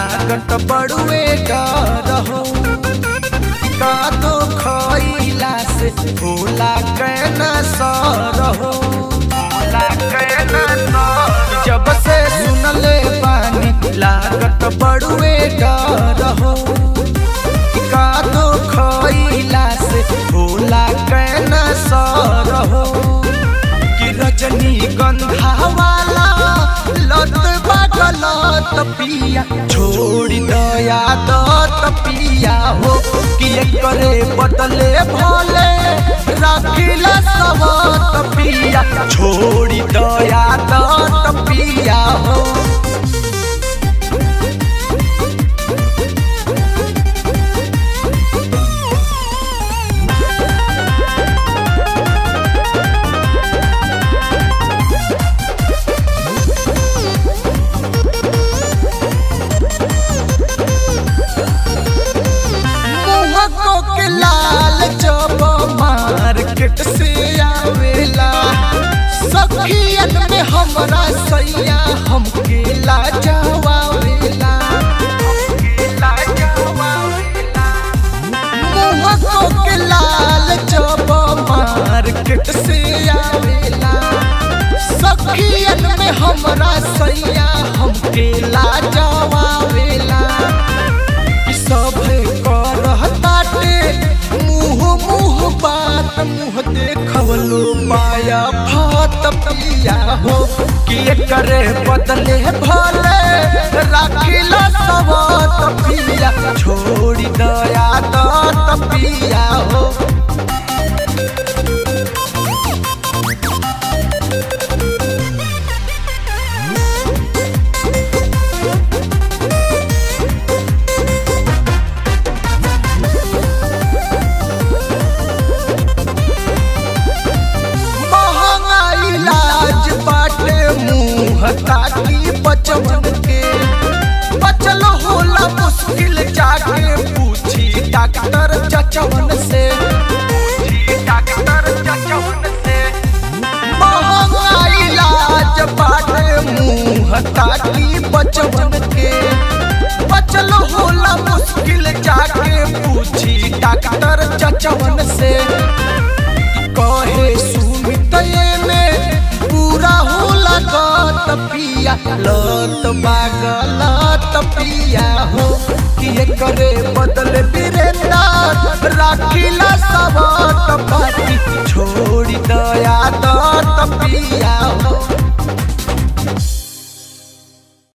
लागत बड़ुए डर हो का तो खइला से भोला कैना सर हो भोला कैना सर जब से सुनले बानी लागत बड़ुए डर हो का तो खइला से भोला कैना सर हो कि रजनी गंधा वाला लत बागलत पिया छोड़ी दया दत पिया हो कि करे बदले भले राखिला सबत पिया छोड़ी दया दत पिया हो मुहको के लाल जब मार्केट से आवेला सखियन में हमरा सैया हमके लाजवावेला मुहको के लाल जब मार्केट से आवेला सखियन में हमरा सैया हमके लाजवावेला कि सभे करहताटे मुँह मुँह बात मुँह देखवलो पाया भात पिया हो कि करे बदले भले राखिला सबत पिया छोड़ी दया दत पिया हो महंगा इलाज बाटे मुंह ताकी बचवन के बचल होला मुश्किल जाके पूछी डॉक्टर चचवन से डॉक्टर चचवन से महंगा इलाज बाटे मुंह ताकी बचवन के बचल होला मुश्किल जाके पूछी डॉक्टर चचवन से कहे सुमित में पूरा होला गत पिया लत बागलत पिया हो कि करे बदले बिरेंदा राखिला सबत पाती छोड़ी दया